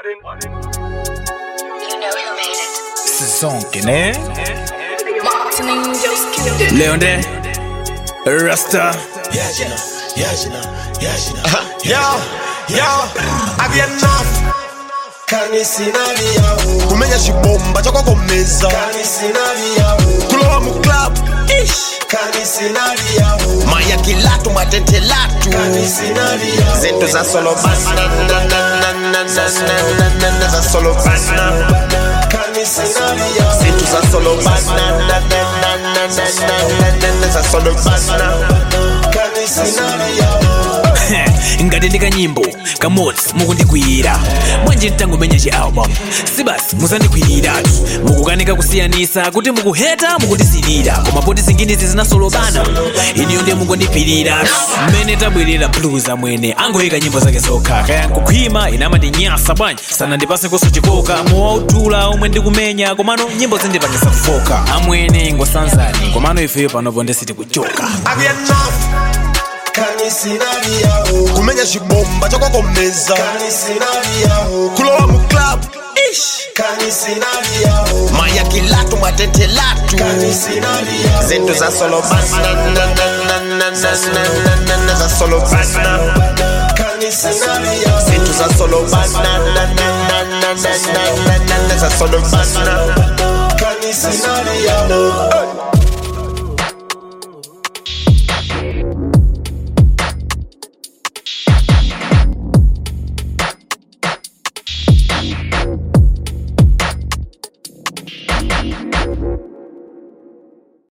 know who made it. Sizonke ne Martin Angels killed it. Leo nde Rasta Yajina, yajina, yajina. Yo, yo, have enough. kanisinalia kumenya chibomba chokwakomeza kanisinalia kulowa mu club kanisinalia maya kilatu mwatentelatu kanisinalia zinto za solo bana za solo bana kanisinalia zinto za solo bana za solo bana kanisinalia ngati ndi kanyimbo kamodzi mukundikwiyira bwanji mtangomenya chi album sibasi muzandikwiyiratu mukukanika kusiyanisa kuti mukuheta mukundisilira koma poti zinginizi zinasolopana iniyo ndiye mukundiphiriratu mmene tabwerera blues amwene angoyika nyimbo zake zokha kaya nkukhwima inamandinyasa bwanji sanandipase koso chikoka mowautula omwe ndikumenya komano nyimbo zindipangisa kufoka amwene ngosanzani komano ifeyo panopo ndesiti kuchoka have enough kanisinalia kumenya chibomba chokwakomeza kanisinalia kulowa mu club kanisinalia maya kilatu mwatentelatu kanisinalia zinto za solo bana za solo bana kanisinalia zinto za solo bana za solo bana kanisinalia